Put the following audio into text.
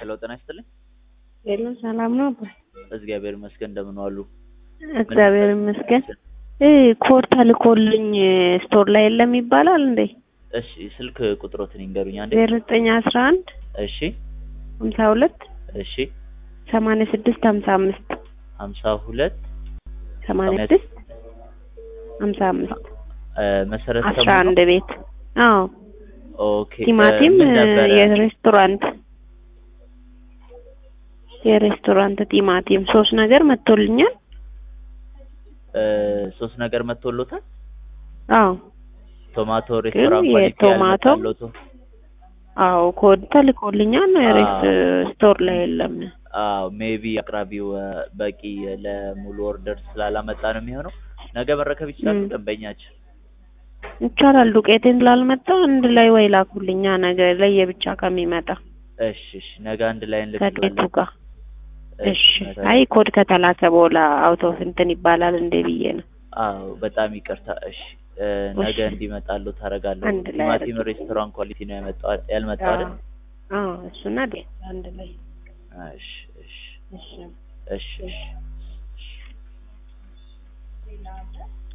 ሄሎ ጤና ይስጥልኝ። ሄሎ ሰላም ነው? እግዚአብሔር ይመስገን እንደምን ዋሉ? እግዚአብሔር ይመስገን። እ ኮድ ተልኮልኝ ስቶር ላይ የለም ይባላል እንዴ? እሺ ስልክ ቁጥሮትን ይንገሩኝ አንዴ። ዜሮ ዘጠኝ አስራ አንድ እሺ ሀምሳ ሁለት እሺ ሰማንያ ስድስት ሀምሳ አምስት ሀምሳ ሁለት ሰማንያ ስድስት ሀምሳ አምስት እ መሰረት አስራ ሰሙ አንድ ቤት አዎ ኦኬ እ ቲማቲም ምን ነበረ? የሬስቶራንት የሬስቶራንት ቲማቲም ሶስት ነገር መጥቶልኛል። እ ሶስት ነገር መጥቶሎታል። አዎ ቶማቶ ሬስቶራንት ኳሊቲ የቶማቶ ያልመጣሎት አዎ ኮድ ተልኮልኛል። ሬስት ስቶር ላይ የለም። አዎ ሜቢ አቅራቢው እ በቂ ለሙሉ ኦርደር ስላላመጣ ነው የሚሆነው። ነገ መረከብ ይችላሉ ም። ደንበኛችን። ይቻላል። ዱቄቴን ስላልመጣ አንድ ላይ ወይ ላኩልኛ ነገ ለየብቻ ከሚመጣ እሺ እሺ ነገ አንድ ላይ ከቤቱ እንልክላለን። ጋር እሺ። ነገ- አይ ኮድ ከተላከ በኋላ አውቶ እንትን ይባላል እንዴ ብዬ ነው። አዎ በጣም ይቅርታ። እሺ እ ነገ እሺ። እንዲመጣሉ ታደርጋለሁ። አንድ ላይ ቲማቲም አድርጊ። ሬስቶራንት ኳሊቲ ነው ያመጣው ያልመጣው አይደል? አዎ እሱና ዴ አንድ ላይ እሺ እሺ እሺ እሺ እሺ